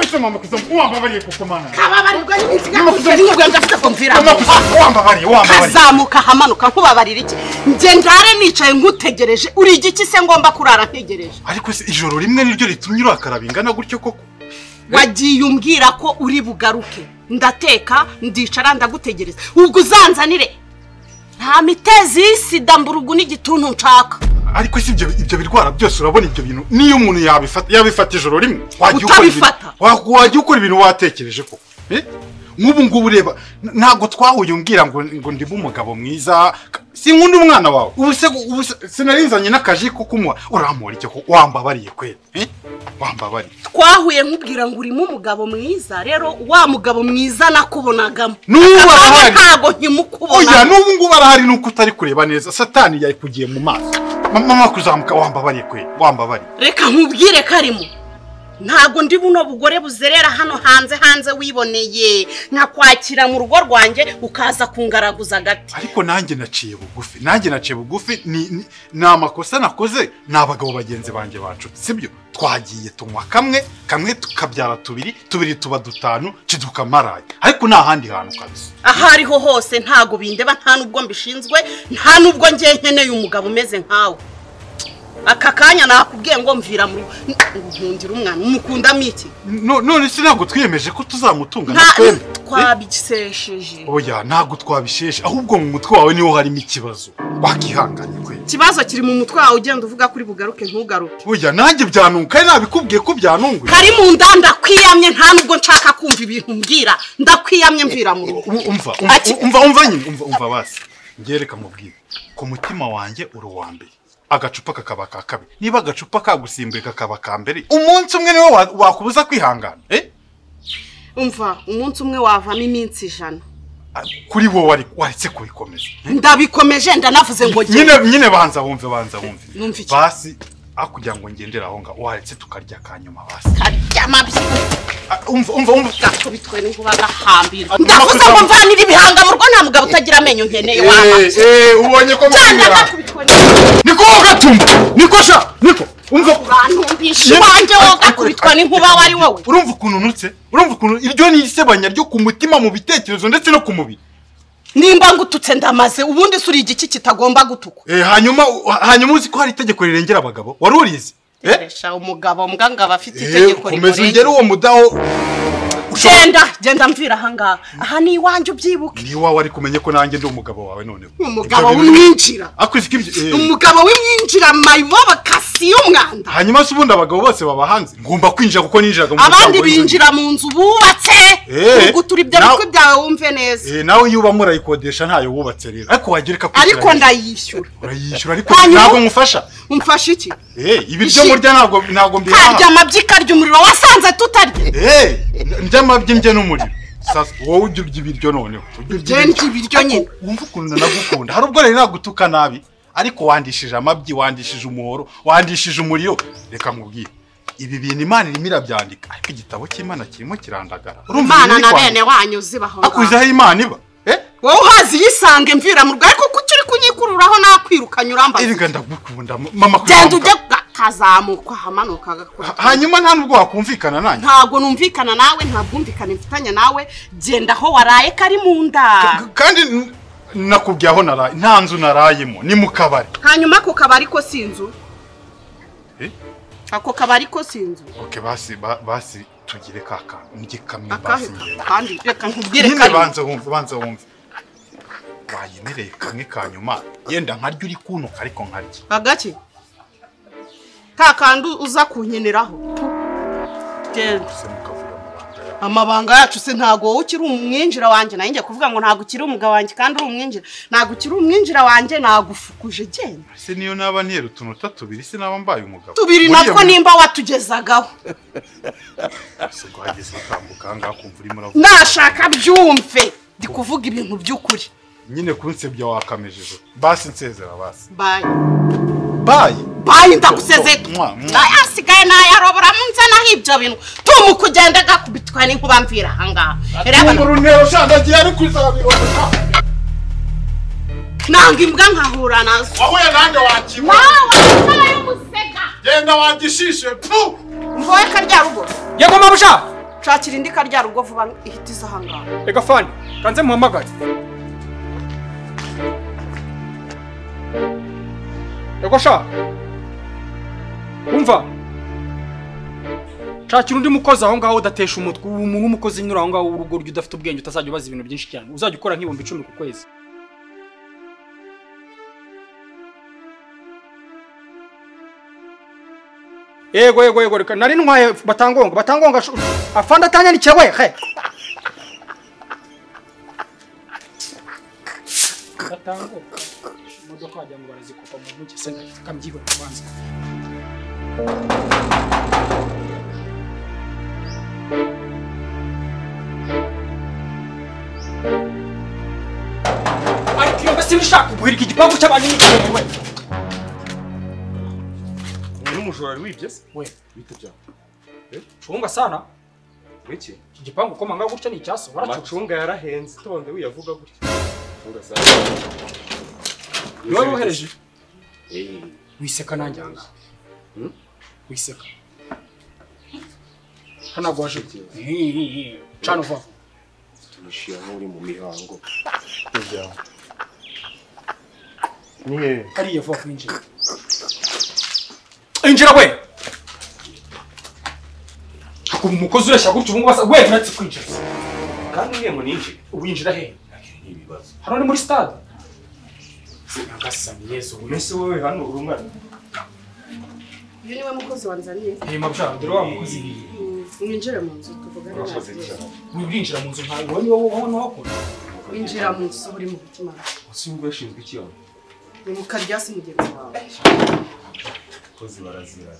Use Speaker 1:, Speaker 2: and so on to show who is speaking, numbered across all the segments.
Speaker 1: Ese mama kuzamba uwambabariye kukomana.
Speaker 2: kababarirwa n'imiziga ntiribwe ndafite kumvira
Speaker 1: Mama kuzamba uwambabariye uwambabariye.
Speaker 2: kazamuka hamanuka nkubabarira iki njye ndare nicaye ngutegereje uri igiki se ngomba kurara ntegereje
Speaker 1: Ariko se ijoro rimwe niryo ritumye urakara bingana gutyo koko.
Speaker 2: wagiye umbwira ko uri bugaruke ndateka ndicara ndagutegereza ubwo uzanzanire nta mitezi y'isida mburugu n'igituntu nshaka
Speaker 1: Ariko se ibyo ibyo birwara byose urabona ibyo bintu niyo umuntu yabifata yabifata ijoro rimwe wagiye ukora ibintu-
Speaker 2: Utabifata.
Speaker 1: wa- wagiye ukora ibintu watekereje koko. Eh? Nk'ubu ngubu ureba n- ntabwo twahuye umbwira ngo ngo ndimo umugabo mwiza ka- sinkunda umwana wawe ubu se ubu se- sinarinzanye n'akaji ko kumuha urampora icyo koko wambabariye kweli eh? wambabariye
Speaker 2: twahuye nkubwira ngo urimo umugabo mwiza rero wa mugabo mwiza nakubonagamo
Speaker 1: N'ubu arahari.
Speaker 2: ntabwo
Speaker 1: oya
Speaker 2: nkimukubona
Speaker 1: n'ubu ngubu arahari nuko utari kureba neza satani yayikugiye mu maso Ma- mama kuzamuka wambabariye kweli wambabariye
Speaker 2: reka nkubwire karimo ntabwo ndi buno bugore buzerera hano hanze hanze wiboneye nkakwakira mu rugo rwanjye ukaza kungaraguza agati
Speaker 1: ariko nanjye naciye bugufi nanjye naciye bugufi ni ni- ni amakosa nakoze ni abagabo bagenzi banjye banshuti sibyo twagiye tunywa kamwe kamwe tukabyara tubiri tubiri tuba dutanu ciduka maraye ariko nta handi hantu kabisa
Speaker 2: aho ariho hose ntabwo bindeba nta n'ubwo mbishinzwe nta n'ubwo njye nkeneye umugabo umeze nkawe aka kanya nakubwiye ngo mvira muri nkundira umwana umukundamo iki
Speaker 1: No- none se ntabwo twiyemeje ko tuzamutunga na
Speaker 2: nta
Speaker 1: twembi Eh?
Speaker 2: twabisesheje
Speaker 1: oya ntabwo twabisheshe ahubwo mu mutwe wawe niho harimo ikibazo wakihanganye kweli
Speaker 2: ikibazo kiri mu mutwe wawe ugenda uvuga kuri bugaruke ntugaruke
Speaker 1: Oya nanjye byanunguka ari nabikubwiye ko byanunguye
Speaker 2: kari mu nda ndakwiyamye nta n'ubwo nshaka kumva ibintu mbwira ndakwiyamye mvira mu rugo
Speaker 1: U- umva umva,
Speaker 2: Ati-
Speaker 1: umva umva nyine umva umva basi ngereka mubwire ku mutima wanjye uri uwa mbere agacupa kakaba ka kabiri niba agacupa kagusimbuye kakaba ka mbere umunsi umwe niwe wa- wakubuza kwihangana eh?
Speaker 2: umva umunsi umwe wavamo iminsi ijana
Speaker 1: Ah, kuri wowe wari- waretse kubikomeza
Speaker 2: ndabikomeje ndanavuze ngo
Speaker 1: nyine
Speaker 2: njye
Speaker 1: nyine banza wumve banza wumve
Speaker 2: Numva iki?
Speaker 1: basi aho kugira ngo ngendere aho ngaho waretse tukarya akanyuma basi
Speaker 2: karyama
Speaker 1: Ah, umva umva umva
Speaker 2: byakubitwe n'inkuba agahambirwa
Speaker 1: Ati-
Speaker 2: ndavuze ngo mvanire ibihanga mu rugo nta mugabo utagira amenyo nkeneye
Speaker 1: Eh,
Speaker 2: waba
Speaker 1: eh, ubonye ko
Speaker 2: cyane
Speaker 1: mbwira.
Speaker 2: ndakubitwe n'inkuba
Speaker 1: niko gatumba niko sha niko umva
Speaker 2: ntumvishe iwanjye wowe ugakubitwa n'inkuba wari wowe
Speaker 1: urumva ukuntu nutse urumva ukuntu iryo ni isebanya ryo ku mutima mu bitekerezo ndetse no ku mubiri
Speaker 2: nimba ngututse ndamaze ubundi se uri igiki kitagomba gutukwa
Speaker 1: Eh, hanyuma hanyuma uzi ko hari itegeko rirengera abagabo wari urizi Eh?
Speaker 2: Resha umugabo mbwa ngo aba afite
Speaker 1: Eh,
Speaker 2: itegeko
Speaker 1: komeza
Speaker 2: rimurenga.
Speaker 1: ugere uwo mudaho ushobora-
Speaker 2: genda genda mvira ahangaha aha ni iwanjye ubyibuke
Speaker 1: ni iwawe ariko umenye ko nanjye ndi umugabo wawe noneho
Speaker 2: Ni umugabo
Speaker 1: Ibyo bintu-
Speaker 2: w'umwinjira
Speaker 1: Ariko uzi ko ibyo- eh,
Speaker 2: Ni umugabo w'imyinjira mayibobo kasi y'umwanda
Speaker 1: hanyuma se ubundi abagabo bose baba hanze ngomba kwinjira kuko ninjiraga mu
Speaker 2: abandi
Speaker 1: muryango w'inzu.
Speaker 2: binjira mu nzu bubatse
Speaker 1: Eh,
Speaker 2: ugutura ibyo
Speaker 1: nawe-
Speaker 2: bitwe byawe wumve neza
Speaker 1: Eh, nawe iyo uba murayikodesha ntayo wubatse rero ariko wagira ko
Speaker 2: ariko ndayishyura
Speaker 1: urayishyura ariko
Speaker 2: Hanyuma-
Speaker 1: ntabwo ngufasha
Speaker 2: umfashe iki
Speaker 1: Eh, ibiryo
Speaker 2: Ishi-
Speaker 1: murya ntabwo ntabwo mbihaha
Speaker 2: karya amabyi karya umuriro wasanze tutarya
Speaker 1: Eh, ndya amabyi ndya n'umuriro sasa wowe ujya urya ibiryo noneho ujya
Speaker 2: Njye ndya ibiryo nyine.
Speaker 1: wumva ukuntu nagukunda hari ubwo rero nagutuka nabi ariko wandishije amabyi wandishije umuhoro wandishije umuriro reka nkubwire ibi bintu imana irimo irabyandika ariko igitabo cy'imana kirimo kirandagara urumva
Speaker 2: imana
Speaker 1: ibiri
Speaker 2: na
Speaker 1: kwandika?
Speaker 2: bene wanyu zibaho
Speaker 1: ariko uzi aho imana iba Eh,
Speaker 2: wowe uhazi yisange mvira mu rugo ariko kuki uri kunyikururaho nakwirukanye urambaza
Speaker 1: erega ndagukunda mama
Speaker 2: genda
Speaker 1: kuzamuka.
Speaker 2: ujye kazamuka hamanuka
Speaker 1: Ha-
Speaker 2: agakora
Speaker 1: hanyuma nta nubwo wakumvikana nanjye
Speaker 2: ntabwo numvikana nawe nta bwumvikane mfitanye nawe genda aho waraye kari mu nda
Speaker 1: K- kandi n- nakubwiye aho naraye nta nzu narayemo ni mu kabari
Speaker 2: hanyuma ako kabari ko si inzu
Speaker 1: Eh?
Speaker 2: ako kabari ko si inzu
Speaker 1: oke basi ba- basi tugire ka kantu mujye kamwe basi
Speaker 2: akahe
Speaker 1: ngende
Speaker 2: kandi reka nkubwire
Speaker 1: nyine
Speaker 2: kari
Speaker 1: banza wumve banza wumve bayemereye kamwe ka nyuma yenda nkarya uri kuntuka ariko nkarya
Speaker 2: agake ka kandi uza kunkeneraho genda
Speaker 1: ese mukavuga amabanga yawe
Speaker 2: amabanga yacu se ntabwo wowe ukiri umwinjira wanjye nayo njya kuvuga ngo ntabwo ukiri umugabo wanjye kandi uri umwinjira ntabwo ukiri umwinjira wanjye nagufukuje genda
Speaker 1: ese niyo naba niyera utunota tubiri se naba mbaye umugabo
Speaker 2: tubiri
Speaker 1: Buriya
Speaker 2: natwo
Speaker 1: mu-
Speaker 2: nimba watugezagaho
Speaker 1: se rwageze utambuka ahangaha kumva urimo uravuga
Speaker 2: nashaka byumve ndi kuvuga ibintu by'ukuri
Speaker 1: nyine kunsebya wakamejeje basi nsezera basi
Speaker 2: bayi
Speaker 1: baye
Speaker 2: bayi ndagusezeye
Speaker 1: Mwa, mwa.
Speaker 2: asigaye nayarobora mu nzanaho ibyo bintu tumu kugenda agakubitwa n'inkuba mvira ahangaha Reba,
Speaker 1: urunero shandagiye ari kuzabibona
Speaker 2: nanga imbwa nkahura nazo
Speaker 1: wahuye nanjye wakibona
Speaker 2: wawe insara y'umusega
Speaker 1: genda wagishishe pu
Speaker 2: mvowe karya rugo
Speaker 3: yego mabusha
Speaker 2: nshakira indi karya rugo vuba ihita iza ahangaha
Speaker 3: Ega fani kanze muhamagare Ego sha umva shakira undi mukozi aho ngaho udatesha umutwe ubu umuntu w'umukozi nyura aho ngaho w'urugo ryo udafite ubwenge utazajya ubaza ibintu byinshi cyane uzajya ukora nk'ibihumbi icumi ku kwezi yego yego yego reka nari ntwaye batangonga batangonga shu- afande atanyanikiye we he batangonga imodoka wagira ngo barazikopa mu ntoki se kambyibona kubanza ariko iyo mbese nishaka guhirika igipangu cy'abantu n'ikintu we
Speaker 4: Uyu n'umujura wari wibye se?
Speaker 3: we
Speaker 4: Bite byawe?
Speaker 3: cunga sana
Speaker 4: Wiki?
Speaker 3: iki gipangu ukomanga gutya ni icyaso waracyuka
Speaker 4: Macunga yarahenze tonde wiyavuga gutya. Macunga za.
Speaker 3: niwe wohereje
Speaker 4: Eh,
Speaker 3: wiseka nanjye aha ngaha.
Speaker 4: Hmm?
Speaker 3: wiseka hano agwaje
Speaker 4: Shit, yeah.
Speaker 3: cana uva vuba.
Speaker 4: tumushyira n'uri mu mihango. Bite byawe? Ni he?
Speaker 3: hariya vuba vuba injira injira we ubu umukozi ureshya gutya ubu ngubu asa we uretse kwinjira
Speaker 4: Kandi uriye ngo ninjye.
Speaker 3: winjira he
Speaker 4: Ni ibibazo.
Speaker 3: hano ni muri stade nagasanyezo
Speaker 4: Mbese wowe hano uri umwana?
Speaker 2: uyu niwe mukozi wanzaniye
Speaker 3: hema bya dore wa mukozi ni
Speaker 2: mwinjire mu nzu tuvugane
Speaker 4: Urakoze
Speaker 2: nawe
Speaker 4: cyane.
Speaker 3: wirinjira mu nzu nkawe wowe ni wowe wowe wakora
Speaker 2: winjira mu nzu uba uri mu mutima
Speaker 4: Usi ubwo yashinzwe iki yawe?
Speaker 2: ni mu karyasi mugenzi wawe
Speaker 4: Kozi barazira.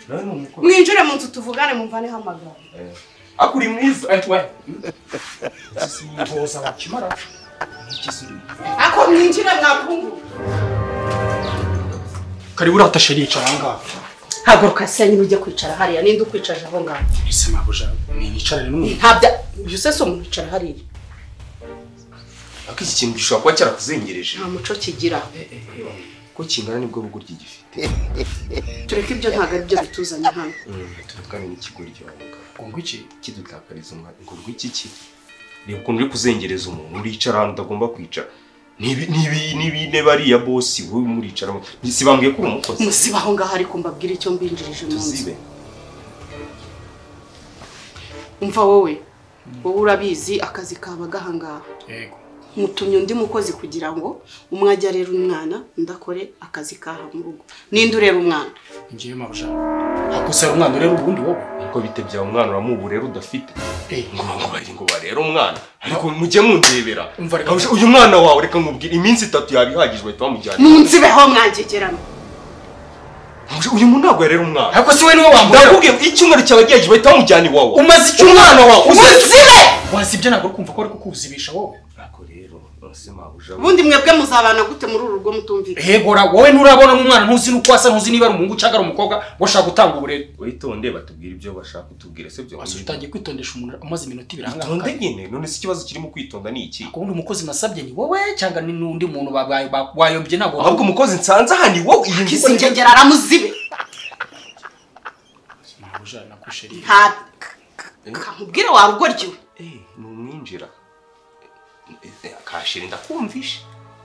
Speaker 4: Nawe ni umukozi.
Speaker 2: mwinjire mu nzu tuvugane mumvaneho amagambo
Speaker 4: Eh. Akuri mwiza. Eh, we.
Speaker 3: boza bakimara
Speaker 4: Ikisuri.
Speaker 2: ako mwinjire mwakunguru
Speaker 3: kari uratashe yicara aha ngaha
Speaker 2: haguruka senyine ujye kwicara hariya ninde ukwicaje aho ngaho
Speaker 3: ese mabuja niyicarane n'umuntu
Speaker 2: ntabya uyu se si umuntu wicara hariya
Speaker 4: Ako iki kintu gishobora kuba cyarakuzengereje.
Speaker 2: nta muco kigira
Speaker 4: Ko kingana nibwo rugo ry'igifite.
Speaker 2: tureke ibyo ntabwo ari byo bituzanye hano
Speaker 4: Tuvuga n'ikigo ry'abagabo.
Speaker 3: ngo iki
Speaker 4: kidutakariza umwanya ngo rw'iki ki reba ukuntu uri kuzengereza umuntu uricara ahantu utagomba kwicara Nibi- nibi- n'ibintebe ariya bosi wowe muricaramo sibambwiye ko uri umukozi
Speaker 2: musiba aho ngaho ariko mbabwire icyo mbinjirije mu nzu
Speaker 4: tuzibe
Speaker 2: umva wowe wowe urabizi akazi kaba gahangaha
Speaker 3: yego
Speaker 2: mutumye undi mukozi kugira ngo umwe ajye arera umwana undi akore akazi kaha mu rugo ninde urera umwana
Speaker 3: ngiye mabuja akosera umwana ureba ubundi wowe
Speaker 4: kuko bitebya umwana uramubu rero udafite
Speaker 3: Eh.
Speaker 4: ngo ngo bari ngo barere umwana ariko mujye mundebera
Speaker 3: Umva reka-
Speaker 4: Abasha- uyu mwana wawe reka nkubwire iminsi itatu yaba ihagije bahita bamujyana
Speaker 2: munzibeho mwangegerana
Speaker 4: Abasha- uyu muntu ntabwo yarera umwana
Speaker 3: ariko si wowe niwe wambwira
Speaker 4: ndakubwiye icyumweru cyawe gihagije bahita bamujyana iwawe
Speaker 3: umaze icyo
Speaker 4: umwana wawe uze
Speaker 2: munzibe
Speaker 3: wasibye ntabwo uri kumva ko ari kukuzibisha wowe
Speaker 4: ako rero nose mabuja
Speaker 2: ubundi mwebwe muzabana gute muri uru rugo mutumvikana
Speaker 3: hegora wowe nturabona umwana ntuzi n'uko asa ntuzi niba ari umuhungu cyangwa ari umukobwa ngo ushaka gutanga uburere
Speaker 4: witonde batubwire ibyo bashaka utubwire se byo
Speaker 3: wasi utangiye kwitondesha umuntu umaze iminota ibiri aha
Speaker 4: Itonde
Speaker 3: ngaha
Speaker 4: nyine none se ikibazo kirimo kwitonda ni iki
Speaker 3: ubundi umukozi nasabye ni wowe cyangwa ni n'undi muntu ba- ba- ba- wayombye ntabwo
Speaker 4: ahubwo umukozi nsanze aha ni wowe iyi
Speaker 2: kisi
Speaker 4: ngorane-
Speaker 2: ngegera aramuzibe
Speaker 3: mabuja nakusheri
Speaker 2: nta kamubwire wa rugo ryiwe
Speaker 4: Eh, numwinjira Eh, eh, kashiri ndakumvishe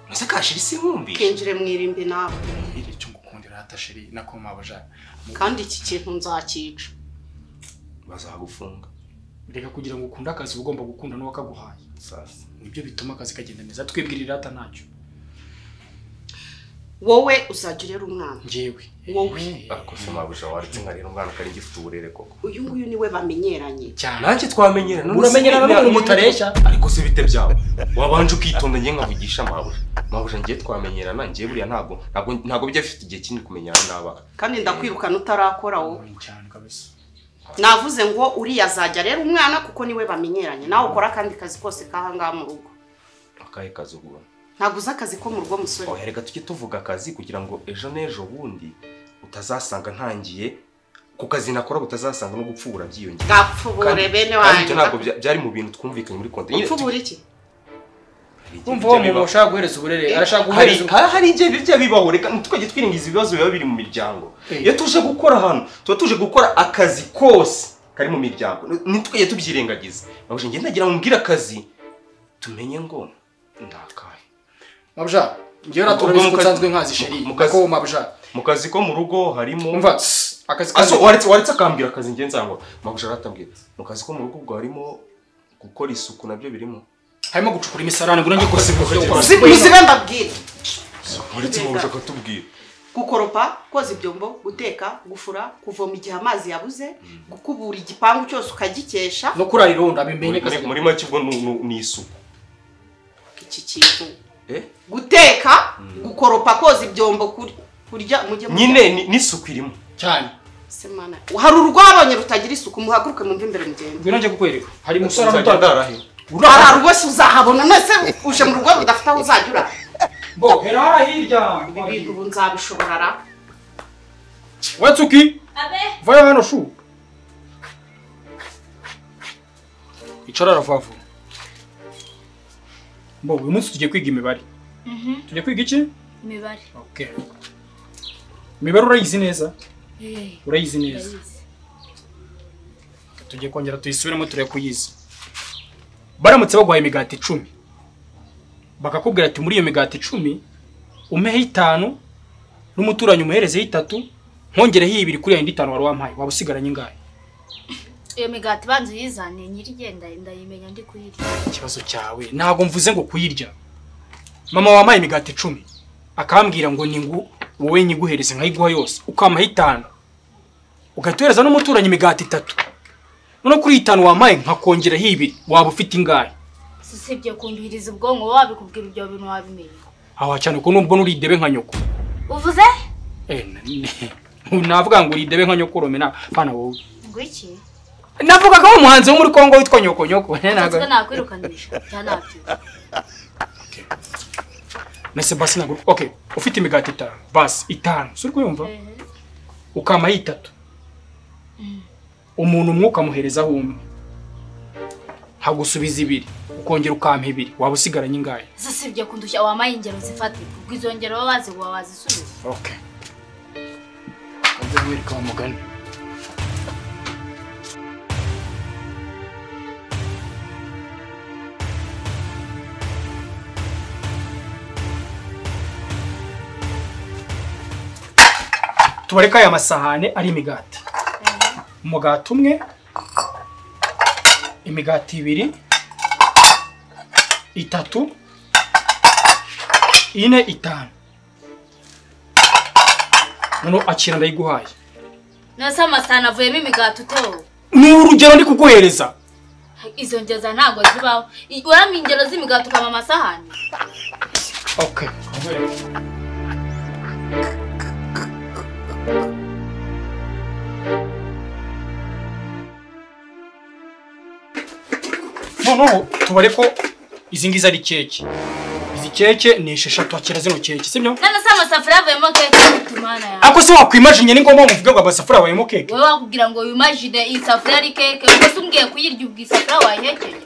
Speaker 4: nose kashiri sinkumvishe
Speaker 2: kinjire mwirimbi nawe
Speaker 3: iri cyo ngukundira hatasheri nako mabuja
Speaker 2: kandi iki kintu nzakica
Speaker 4: bazagufunga
Speaker 3: reka kugira ngo ukunde akazi uba ugomba gukunda n'uwakaguhaye
Speaker 4: sasa
Speaker 3: nibyo bituma akazi kagenda neza twibwirira ata ntacyo
Speaker 2: wowe uzajya urera umwana
Speaker 3: njyewe
Speaker 2: Wowe.
Speaker 4: ariko se mabuja waretse nkarira umwana kari gifite uburere koko
Speaker 2: uyu nguyu niwe bamenyeranye
Speaker 3: cyane
Speaker 4: nanjye twamenyerana none se-
Speaker 3: Muramenyerana n'umuntu mutareshya?
Speaker 4: ariko se bite byawe wabanje ukitonda njye nkavugisha mabuja mabuja njye twamenyerana njye buriya ntabwo ntabwo ntabwo bijya bifite igihe kinini kumenyana n'abana
Speaker 2: kandi ndakwirukana utarakora wowe
Speaker 3: Munini cyane kabisa
Speaker 2: navuze ngo uriya azajya arera umwana kuko niwe bamenyeranye nawe ukora akandi kazi kose kahangaha mu rugo
Speaker 4: akahe kazi ubona
Speaker 2: ntabwo uzi akazi ko mu rugo musore
Speaker 4: oya reka tujye tuvuga akazi kugira ngo ejo n'ejo bundi utazasanga ntangiye ku kazi nakora utazasanga no gupfubura byiyongera
Speaker 2: bwapfubure bene
Speaker 4: kandi
Speaker 2: wanjye
Speaker 4: ibyo ntabwo bya- byari mu bintu twumvikanye muri konti
Speaker 2: upfubura iki
Speaker 3: umva uwo muntu ushaka guhereza uburere arashaka guhereza ubu-
Speaker 4: hari igihe bijya bibaho reka ntitwajye twiringiza ibibazo biba biri mu miryango
Speaker 3: Eh.
Speaker 4: iyo tuje gukora ahantu tuba tuje gukora akazi kose kari mu miryango ntitwajye tubyirengagiza babuja ngenda ngira ngo mbwire akazi tumenye ngo ndakahe
Speaker 5: mabujara njyewe naturabizi ko nsanzwe nkazi sheri
Speaker 4: Mu kazi-
Speaker 5: ko mabujara
Speaker 4: mu kazi ko mu rugo harimo
Speaker 5: umva tss, akazi
Speaker 4: Aso
Speaker 5: kazi
Speaker 4: waretse waretse akambwira akazi njye nsango magusha aratambwira mu kazi ko mu rugo ubwo harimo gukora isuku nabyo birimo
Speaker 5: harimo gucukura imisarane ngo nange ko
Speaker 4: Uzi-
Speaker 2: muzibe mbabwire
Speaker 4: waretse magusha akatubwira
Speaker 2: gukoropa koza ibyombo guteka gufura kuvoma igihe amazi yabuze gukubura igipangu cyose ukagikesha
Speaker 5: no kurara irondo
Speaker 4: muri
Speaker 5: abimenye kazi
Speaker 4: muri- muri make ubwo ni- ni- ni isuku
Speaker 2: iki kintu
Speaker 4: eh
Speaker 2: guteka gukoropa koza ibyombo kuri kurya mujye mu-
Speaker 4: nyine ni- n'isuku irimo
Speaker 5: cyane
Speaker 2: Se mana, hari urugo wabonye rutagira isuku muhaguruke mumve imbere mugende
Speaker 3: ngwino njye kukwereka hari umusore hano
Speaker 4: nzajya
Speaker 3: utanga
Speaker 4: ndara he
Speaker 2: hari rwose uzahabona nese uje mu rugo rudafite aho uzajya ura
Speaker 3: bo hera hariya hirya
Speaker 2: ibi bintu ubu nzabishobora ra
Speaker 3: we tsuki vayo hano shu icara aravavu bo uyu munsi tugiye kwiga imibare tugiye kwiga iki
Speaker 6: imibare
Speaker 3: okay imibare urayizi neza
Speaker 6: Eh,
Speaker 3: urayizi neza
Speaker 6: ndayizi.
Speaker 3: tugiye kongera tuyisubiremo turebe ko uyizi baramutse baguhaye imigati icumi bakakubwira ati muri iyo migati icumi umehe itanu n'umuturanyi umuherezeho itatu nkongereho ibiri kuri yayindi itanu wari wampaye waba usigaranye ingahe
Speaker 6: iyo migati banza uyizane nyirigenda ndayimenya ndi kuyirya
Speaker 3: ikibazo cyawe ntabwo mvuze ngo kuyirya mama wampaye imigati icumi akambwira ngo ni ngu wowe nyiguhereze nkayiguha yose ukampaha itanu ugahita uhereza n'umuturanyi imigati itatu noneho kuri iyi itanu wampaye nkakongeraho ibiri waba ufite ingahe
Speaker 6: usibye kumviriza ubwonko wowe wabikubwira ibyo bintu wabimenya
Speaker 3: aha cyane ko nubwo nuridebe nka nyoko
Speaker 6: uvuze
Speaker 3: Eh, na- ni- navuga ngo uridebe nka nyoko romena pana wowe
Speaker 6: ngo iki
Speaker 3: navuga ko ari umuhanzi wo muri kongo witwa nyoko nyoko
Speaker 6: ntabwo nakwirukanisha cyangwa nabyo
Speaker 3: nese basi ntabwo okay ufite imigati itanu basi itanu suri kuyumva ukampaho itatu umuntu umwe ukamuherezaho umwe nkagusubiza ibiri ukongera ukampa ibiri waba usigaranye ingahe
Speaker 6: usibye kundushya wamaye ingero zifatika ubwo izo ngero baba bazi uba wazisubiza
Speaker 3: okay nze mwereka wa mugani tubareka aya masahane ari imigati umugati umwe imigati ibiri itatu ine itanu noneho akira ndayiguhaye
Speaker 6: nose amasahani avuyemo imigati utewe
Speaker 3: ni urugero ndi kuguhereza
Speaker 6: izo ngeza ntabwo zibaho I- urama ingero z'imigati ukama amasahani
Speaker 3: okay noneho tubare ko izi ngizi ari keke izi keke ni esheshatu hakira zino keke sibyo
Speaker 6: none se amasafuriya avuyemo keke tumana yawe
Speaker 3: ako si wakwimajinya ni ngombwa ngo uvuge ngo amasafuriya abayemo keke
Speaker 6: wowe wakubwira ngo wimajine iyi safuriya ari keke ubwo se umbwiye kuyirya ubwo isafuriya wayihekeye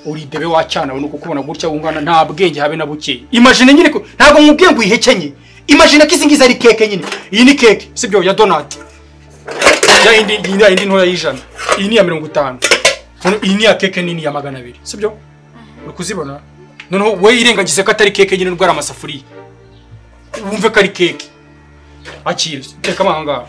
Speaker 3: uridebe wacyana we nuko ukubona gutya wungana nta bwenge habe na buke imagine nyine ko ntabwo nkubwiye ngo uyihekenye imagine ko izi ngizi ari keke nyine iyi ni keke sibyo ya donati ya indi iyi ni ya indi ntoya y'ijana iyi ni iya mirongo itanu Noneho iyi ni iya keke nini ya magana abiri sibyo uri kuzibona noneho we irengagize ko atari keke nyine ubwo ari amasafuriya wumve ko ari keke akira reka ahangaha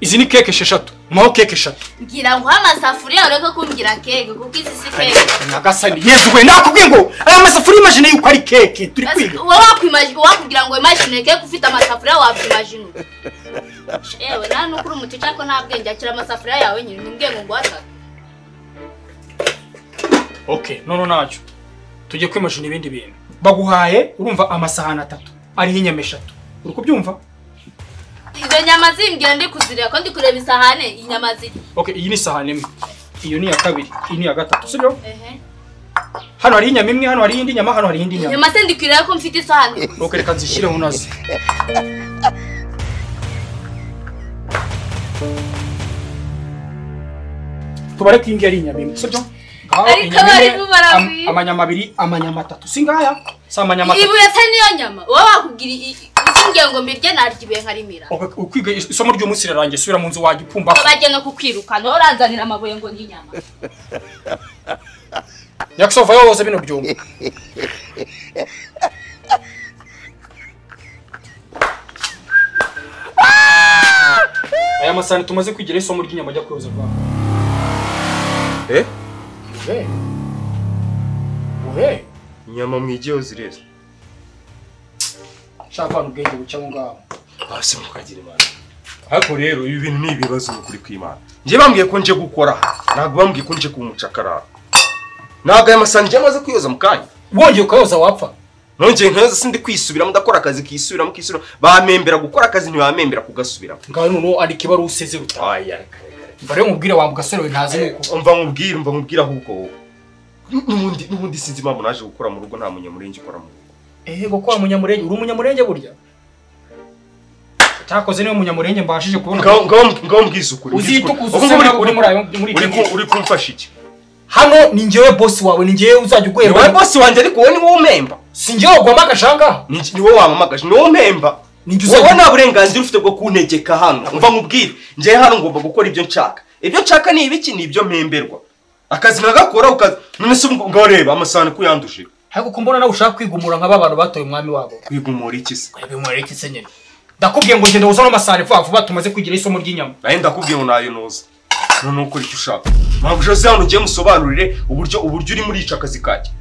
Speaker 3: izi ni keke esheshatu maho keke eshatu
Speaker 6: ngira ngo uhe amasafuriya ureke kumbwira keke kuko izi si keke
Speaker 3: Nagasani yezuwe nakubwiye ngo aya masafuriya imagine yuko ari keke turi kwiga
Speaker 6: wowe wakwimajine wakubwira ngo wimajine keke ufite amasafuriya wabyimajine yewe nta n'ukuri umuti cyangwa nta bwenge akira amasafuriya yawe nyine ntimbwiye ngo nguhe atatu
Speaker 3: okay none nacyo tujye kwimagine ibindi bintu baguhaye urumva amasahani atatu ariho inyama eshatu uri kubyumva
Speaker 6: izo nyama zimbwira ndi kuzireba ko ndi kureba isahane inyama ziri
Speaker 3: okay iyi ni isahani imwe iyo ni iya kabiri iyi ni iya gatatu sibyo
Speaker 6: ehe
Speaker 3: hano hariho inyama imwe hano hariho indi nyama hano hariho indi nyama
Speaker 6: nyama se ndi kureba ko mfite isahane
Speaker 3: okay reka nzishyireho nazo tubare ko iyi ngiyi ari inyama imwe sibyo Ngaho
Speaker 6: Ariko
Speaker 3: inyama imwe,
Speaker 6: barimo baragwira.
Speaker 3: am- amanyama abiri amanyama atatu si ngaya si amanyama atatu
Speaker 6: ibuye se niyo nyama wowe wakubwira i- i- yambwiye ngo mbirye narya ibihe nkarimira
Speaker 3: ukwiga isomo ry'umunsi rirarangiye subira mu nzu wajya upfumba
Speaker 6: bagiye no kukwirukana uranzanira amabuye ngo n'inyama
Speaker 3: nyakusovayo woza bino byumba aya masahani tumaze kwigira isomo ry'inyama ajya kuyoza rwa
Speaker 4: Eh?
Speaker 5: uhe uhe
Speaker 4: Inyama mwigiyeho zireza.
Speaker 5: nshaka abantu ubwenge bucya aho ngaho
Speaker 4: Basi mukagira imana. Ariko rero ibi bintu ni ibibazo ukuri kw'Imana. Nje bambwiye ko nje gukora. Ntabwo bambwiye ko nje kumucakara. Ntabwo aya masahani nje amaze kuyoza mu kanya.
Speaker 3: wongeye ukayoza wapfa
Speaker 4: Nongeye nkayoza sindi kwisubiramo ndakora akazi kisubiramo kisubiramo. Bamembera gukora akazi ntibamembera kugasubiramo.
Speaker 3: ngaho noneho andika ibaruwa useze ruta
Speaker 4: Aya.
Speaker 3: mva rero nkubwire wa mugasore we ntazi nuko
Speaker 4: Umva nkubwire, umva nkubwire ahubwo wowe. N'ubundi n'ubundi sinzi impamvu naje gukora mu rugo nta munyamurenge ukora mu rugo.
Speaker 3: ego ko wa munyamurenge uri umunyamurenge burya cyakoze niwe munyamurenge mbashije kubona
Speaker 4: Ngaho ngaho- ngaho mbwize ukuri. mbwize ukuri.
Speaker 3: Uzitukuza
Speaker 4: Ubu
Speaker 3: use
Speaker 4: uri-
Speaker 3: ntabwo uri muri ayo- muri
Speaker 4: uri
Speaker 3: icyo
Speaker 4: ku- uri kumfasha iki?
Speaker 3: hano ni njyewe bosi wawe ni njyewe uzajya
Speaker 4: Ni wowe
Speaker 3: ugwera
Speaker 4: bosi wanjye ariko wowe ni wowe umemba.
Speaker 3: si njyewe wagwamagaje ahangaha
Speaker 4: Ni ni wowe wampamagaje, ni wowe umpemba.
Speaker 3: ni njye
Speaker 4: wowe
Speaker 3: uzajya
Speaker 4: nta burenganzira ufite bwo kuntegeka hano umva nkubwire njyewe hano ngomba gukora ibyo nshaka ibyo nshaka ni ibiki ni ibyo mpemberwa akazi nagakora ukazi none se ubwo ngaho reba amasahani ko uyanduje
Speaker 3: ariko ko mbona nawe ushaka kwigumura nk'aba bantu batoye umwami wabo
Speaker 4: kwigumura iki se
Speaker 3: bimwere iki se nyine ndakubwiye ngo genda uzane amasahani vuba vuba tumaze kugira isomo ry'inyama
Speaker 4: nayo ndakubwiye ngo nayonoza none ukora icyo ushaka ntabwo jose hano ugiye musobanurire uburyo uburyo urimo urica akazi kajya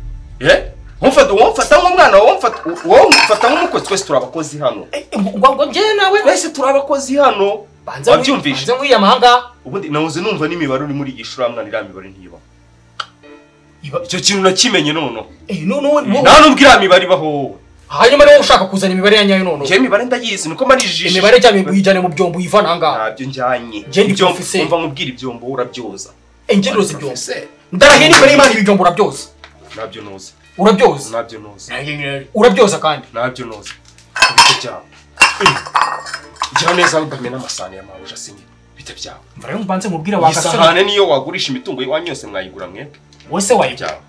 Speaker 4: eh wamfata wamfata nk'umwana wowe mfata- wowe mfata nk'umukozi twese turi abakozi hano
Speaker 3: ngo ngo njyewe nawe
Speaker 4: twese turi abakozi hano wabyumvise
Speaker 3: banze nk'iyama ahangaha
Speaker 4: ubundi nahoze numva n'imibare uri muri iyi shuri hamwe iriya mibare ntiba
Speaker 3: Iba-
Speaker 4: icyo kintu nakimenye noneho
Speaker 3: Eh, none wowe- wowe-
Speaker 4: nta nubwo iriya mibare ibaho wowe
Speaker 3: hanyuma niba ushaka kuzana imibare ya nyayo noneho
Speaker 4: njyewe imibare ndayizi niko mara ijisho
Speaker 3: imibare cyane uyijyane mu byombo uyivana ahangaha
Speaker 4: ntabyo njyanye
Speaker 3: Njye ndi
Speaker 4: Ibyombo-
Speaker 3: professeur.
Speaker 4: umva nkubwira ibyombo urabyoza
Speaker 3: engeroze ibyombo ndarahiye n'imbere y'imana ibijombo urabyoza
Speaker 4: ntabyo noza
Speaker 3: urabyoza
Speaker 4: ntabyo noza
Speaker 3: urabyoza kandi
Speaker 4: ntabyo noza ibice byawe gira neza udamena amasahani ya mabuja asinye bite byawe
Speaker 3: mva rero mbanze mubwire
Speaker 4: iyi
Speaker 3: wagasore
Speaker 4: sahane niyo wagurisha imitungo iwanyu yose mwayigura mwebwe
Speaker 3: wese wayibyaye
Speaker 4: byawe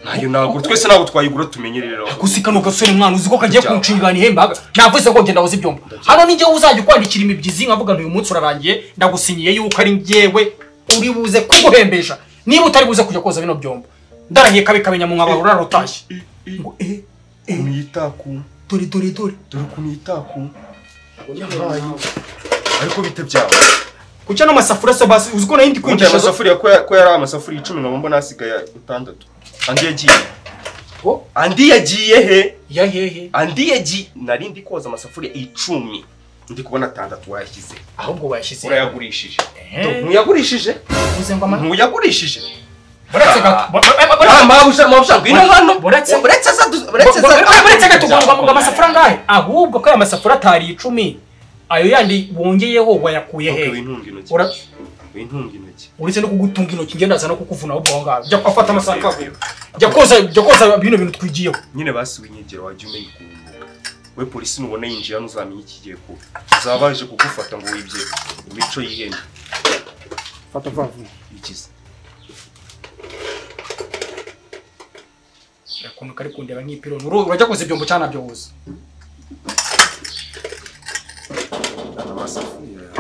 Speaker 4: ntayo nagura twese ntabwo twayigura tumenye rero
Speaker 3: gusa kano gasore mwana uzi ko kagiye
Speaker 4: Byawe.
Speaker 3: kunshingana ihembaga navuze ko ngenda woza ibyombo hano ni njyewe uzajya ukwandikira imibyizi nkavuga nti uyu munsi urarangiye ndagusinyiye yuko ari njyewe uri buze kuguhembesha niba utari buze kujya koza bino byombo ndarahiye kabi kamenya mu nkabara urarutashye ngo eh
Speaker 4: ukuntu yitaku
Speaker 3: dore dore dore
Speaker 4: dore ukuntu yitaku yabaye ariko bite byawe
Speaker 3: kuki ano masafuriya se basi uzi ko nayindi
Speaker 4: Ubundi aya
Speaker 3: kwigisha
Speaker 4: masafuriya ko ya- ko yari amasafuriya icumi nkaba mbona hasigaye atandatu andi yagiye
Speaker 3: Oh.
Speaker 4: andi yagiye he
Speaker 3: ya hehe
Speaker 4: andi yagiye nari ndi koza amasafuriya icumi ndi kubona atandatu wayashyize
Speaker 3: ahubwo bayashyize
Speaker 4: urayagurishije ntuyagurishije
Speaker 3: uze ngo amata
Speaker 4: ntuyagurishije
Speaker 3: buretse gato
Speaker 4: Ah, mabuja mabuja ngwino hano
Speaker 3: Uretse-
Speaker 4: uretse za du- uretse za
Speaker 3: buretse gato ngo amasafuriya ngahe ahubwo ko aya masafuriya atari icumi ayo yandi wongeyeho wayakuye
Speaker 4: Okay,
Speaker 3: hehe
Speaker 4: wintunga intoki
Speaker 3: Ura-
Speaker 4: wintunga intoki
Speaker 3: uretse no kugutunga intoki ngenda aza no kukuvuna ahubwo aho ngaho jya afata amasaha akavuye jya koza jya koza bino bintu twigiyeho
Speaker 4: nyine basi winyegera wajya umenya ukuntu we polisi nubona yinjira ntuzamenye ikigiye kuba uzaba baje kugufata ngo wibye imico yihenda
Speaker 5: fata vuba vuba
Speaker 4: ikiza
Speaker 3: ukuntu kari kundeba nk'ipironi uru- urajya koza ibyombo cyane nabyo woza
Speaker 4: amasafuriya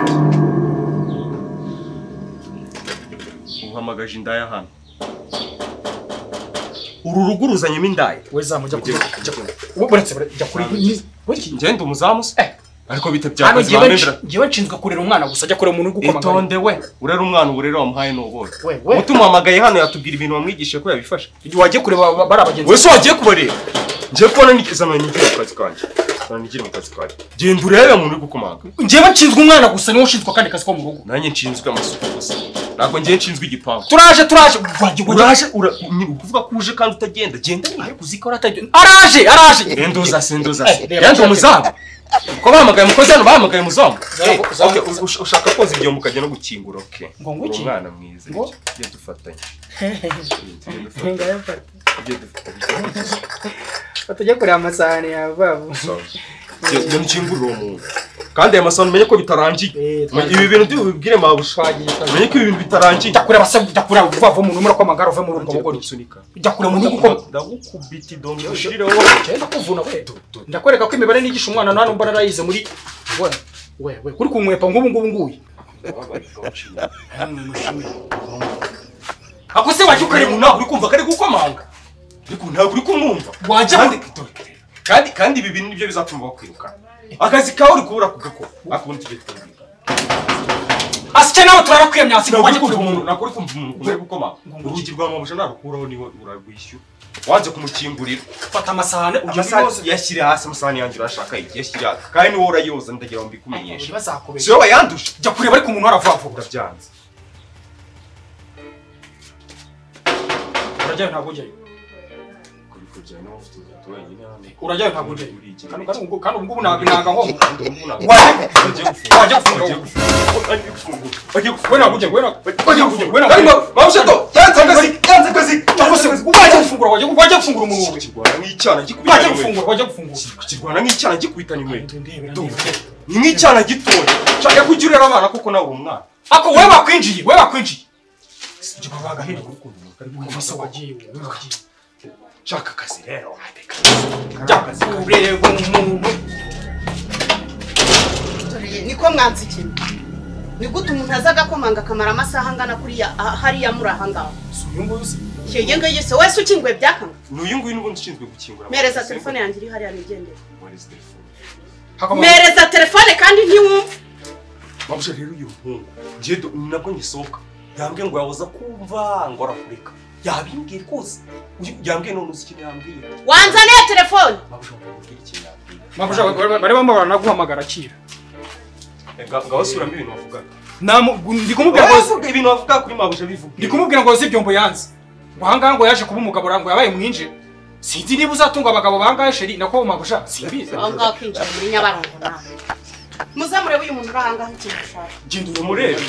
Speaker 4: uhamagaje indaya hano uru rugo uruzanyemo indaya
Speaker 3: we zamu jya kuri
Speaker 4: Ujye-
Speaker 3: jya kuri we buretse bure- jya kuri we-
Speaker 4: ngende umuzamu se
Speaker 3: Eh.
Speaker 4: ariko bite
Speaker 3: hano
Speaker 4: byakoze
Speaker 3: njyewe
Speaker 4: bamwemera
Speaker 3: nshi- njyewe nshinzwe kurera umwana gusa jya kurera umuntu uri gukomanga
Speaker 4: itonde we urera umwana uburere wamuhaye n'ubore
Speaker 3: We, we.
Speaker 4: umuhamagaye hano yatubwira ibintu wamwigishije ko yabifashe
Speaker 3: wajya kureba ba- bari abagenzi
Speaker 4: wese wagiye kubareba ngiye kubona nigeza none nigire mu kazi kanjye none nigire mu kazi kanjye genda urebe umuntu uri gukomanga
Speaker 3: njyewe nshinzwe umwana gusa niwe ushinzwe akandi kazi ko mu rugo
Speaker 4: nanjye nshinzwe amasuku gusa ntabwo ngiye nshinzwe igipangu
Speaker 3: turaje turaje wajya wajya
Speaker 4: uraje ura ni ukuvuga ko uje kandi utagenda genda
Speaker 3: ariko uzi ko ratagiye araje araje
Speaker 4: endoza se endoza
Speaker 3: Eh,
Speaker 4: se
Speaker 3: reba,
Speaker 4: yanze
Speaker 3: reba.
Speaker 4: umuzamu uko bahamagaye umukozi hano bahamagaye umuzamu
Speaker 3: Zara-
Speaker 4: Eh,
Speaker 3: zara-
Speaker 4: okay, u- ush- ushaka koza ibyombo ukajya no gukingura oke
Speaker 3: Ngo nguki?
Speaker 4: umwana mwiza
Speaker 3: Ngo?
Speaker 4: tujye dufatanye tujye dufatanye tujye dufatanye
Speaker 5: batajya kureba amasahani yawe vuba vuba
Speaker 4: Sorry. Jya jya ukingurira uwo muntu kandi aya masaha umenye ko bitarangiye
Speaker 3: Eh, twari-
Speaker 4: ibi bintu by'ubibwire mabushagisha umenye ko ibi bintu bitarangiye
Speaker 3: jya kure basa jya kure vuba vuba umuntu umura ko amagara uve muri ubwo
Speaker 4: Ngiye
Speaker 3: bugori
Speaker 4: kugusunika.
Speaker 3: jya kure mu ntugu ko
Speaker 4: ndagukubita idongo ushirireho
Speaker 3: cyenda kuvuna we ndakwereka ko imibare nigisha umwana nta n'umba narayize muri we we we kuri ku nkwepa nk'ubu ngubu nguyu
Speaker 4: ako se wajya ukari mu ntabwo uri kumva ko ari gukomanga ariko ntabwo uri kumwumva
Speaker 3: Wajya-
Speaker 4: kandi kandi kandi ibi bintu nibyo bizatuma bakwirukana akazi kawe uri kubura kugakora akundi tugiye twumvikana
Speaker 3: asike nawe turarakwiye myasi ngo
Speaker 4: ntabwo
Speaker 3: wajye
Speaker 4: uri kumva
Speaker 3: kure
Speaker 4: umuntu ntabwo uri kumva umuntu ukunda gukomanga urugi rwa mamusha narukuraho niwe urarwishyura wanze kumukingurira
Speaker 3: fata amasahane ujye
Speaker 4: amasahani yashyire hasi amasahani yanjye urashaka iki yashyire hasi kandi ni wowe urayoza ndagira ngo mbikumenyeshe si
Speaker 3: bazakubera
Speaker 4: wowe wayanduje
Speaker 3: jya kure bari ku muntu aravuga vuba
Speaker 4: ndabyanze
Speaker 3: urajyayo ntabwo ujyayo
Speaker 4: kuri kujya niba ufite umuntu wenyine hano
Speaker 3: urajyayo ntabwo ujyayo
Speaker 4: Urigira.
Speaker 3: Kano- kano ubwo- kano ubwo ubu ntabwo ntabwo aho
Speaker 4: wajya wajya
Speaker 3: Wajya
Speaker 4: gufunga
Speaker 3: we ntabwo ujyayo we nabwo- we nabwo ujyayo we nabwo
Speaker 4: arimo
Speaker 3: ujyayo
Speaker 4: bamushato yanze akazi yanze akazi
Speaker 3: Cyangwa se wajya gufungura wajya wajya gufungura umuntu we
Speaker 4: kirwana
Speaker 3: wajya
Speaker 4: nk'icyana gikubitanye inkweto
Speaker 3: gufungura wajya gufungura
Speaker 4: kirwana nk'icyana gikubitanye inkweto
Speaker 3: Ndebera,
Speaker 4: Ndumva.
Speaker 3: ndebera.
Speaker 4: ni nk'icyana gitoya nshaka ko ujya urera abana kuko nawe uri umwana
Speaker 3: ako we bakwinjiye we bakwinjiye
Speaker 4: sibyo baba bagahirwa urukundo
Speaker 3: wese wagiye we wagiye
Speaker 4: nshaka akazi rero wateka
Speaker 3: jya kure umuntu
Speaker 2: Dore niko mwanze ikintu ni gute umuntu aza agakomanga akamara amasaha angana kuriya aha- hariya muri aha ngaho
Speaker 3: si uyu nguyu si
Speaker 2: yenge ngo yese wese ukingwe byakanga
Speaker 4: ni uyu nguyu n'ubundi ushinzwe gukingura
Speaker 2: mereza telefone yanjye iri hariya nigendera
Speaker 4: mereza telefone
Speaker 3: Hakomanga-
Speaker 2: mereza telefone kandi ntiwumve
Speaker 4: bamusha rero uyu muhungu ngiye do- ni nabwo ngisohoka yambwiye ngo yahoza kumva ngo arakureka yabimbwiye rwose Uyu- yambwiye none uzi ikintu yambwiye
Speaker 2: wanzaniye telefone
Speaker 4: mabusha nkubwira ikintu yambwiye
Speaker 3: Mabusha, bari bamwe baranaguhamagara akira
Speaker 4: ngaho suramo ibintu bavugaga
Speaker 3: Namu- ndi kumubwira ngo
Speaker 4: Bavuga ibintu bavuga kuri mabusha bivuga
Speaker 3: ndi kumubwira ngo zi ibyombo yanze ngo ahangaha ngo yaje kuba umugabo ngo yabaye mwinjire sinzi niba uzatunga abagabo bangahe sheri nako mabusha simbizi
Speaker 2: aho ngaho kwinjira muri nyabarongo nawe muzamurebe uyu muntu uri aha ngaho ikintu ushaka
Speaker 4: genda umurebe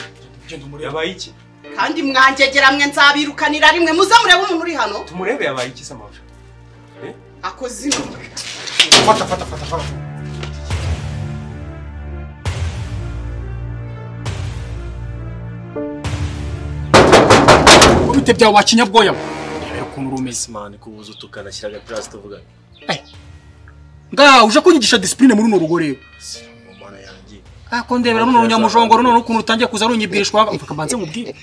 Speaker 3: Genda umurebe.
Speaker 4: yabaye iki
Speaker 2: kandi mwangegera mwe nzabirukanira rimwe muzamurebe umuntu uri hano
Speaker 4: tumurebe yabaye iki se mabusha
Speaker 2: akoze inuma
Speaker 3: fata fata fata fata ubite byawe wakinyabwoya we
Speaker 5: rero ukuntu uri umeze mani kubuza utukana shyira agapirasi tuvuga
Speaker 3: ngaha uje kunyigisha disipurine muri runo rugo rero
Speaker 5: mu mana yanjye
Speaker 3: ako ndebera runo runyamujongoro none ukuntu rutangiye kuza runyibwishwa mfaka mbanze mubwire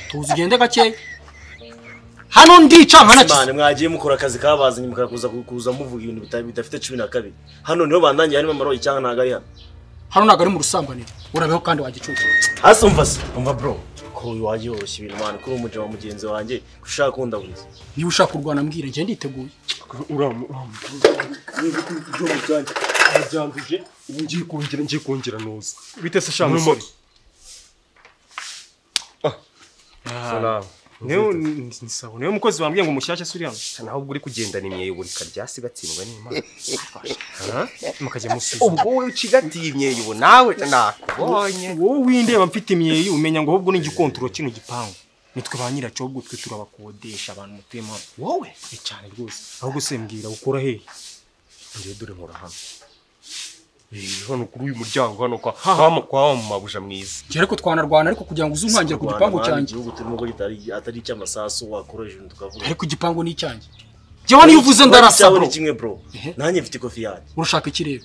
Speaker 3: tuzi ugende gakeya hano ndica
Speaker 5: mani
Speaker 3: nkanakize
Speaker 5: mwagiye mukora akazi kabazanye mukakuza kuza muvuga ibintu bita- bidafite cumi na kabiri hano niho bandangiye harimo amaroyi cyangwa ntabwo ari hano
Speaker 3: hano ntabwo ari mu rusambaniro urabeho kandi wagicucu
Speaker 5: hasi umva se umva bro ko uyu wajya yoroshya ibintu mani kuri umujyi wa mugenzi wanjye ko ushaka kundaburiza
Speaker 3: niba ushaka kurwana mbwire njye nditeguye
Speaker 4: byanduje ubu ngiye kongera ngiye kongera noza
Speaker 7: bite se sha musore
Speaker 4: salamu
Speaker 7: niwe ni- ni sawa niwe mukozi wambwiye ngo mushyashya suri hano
Speaker 4: naho ubwo uri kugendana imyeyoborika ryasi gatsindwa n'imana
Speaker 7: mukajya musi
Speaker 4: ubwo wowe ucigatiye imyeyobo nawe nakubonye
Speaker 7: wowe windeba mfite imyeyi umenya ngo ahubwo ni igikontoro kino gipangu nitwe ba nyiracyo ahubwo twe turabakodesha abantu mutuyemo hano wowe ni cyane rwose ahubwo se mbwira ukora hehe
Speaker 4: ngiye dore nkora hano Eh, hano kuri uyu muryango hano kwa hama kwa wa mabusha mwiza
Speaker 3: njye ariko twanarwana ariko kugira ngo uze umwangira ku
Speaker 5: Kurwana,
Speaker 3: gipangu
Speaker 5: mani,
Speaker 3: cyanjye
Speaker 5: igihugu turimo ko kitari- atari icy'amasasu wakoresha ibintu tukavuga
Speaker 3: ariko igipangu ni icyanjye njyewe niyo uvuze ndarasa
Speaker 5: Icyawe
Speaker 3: bro
Speaker 5: ni kimwe bro
Speaker 3: Ehe.
Speaker 5: nanjye mfite ikofi yanjye
Speaker 3: urashaka ikirere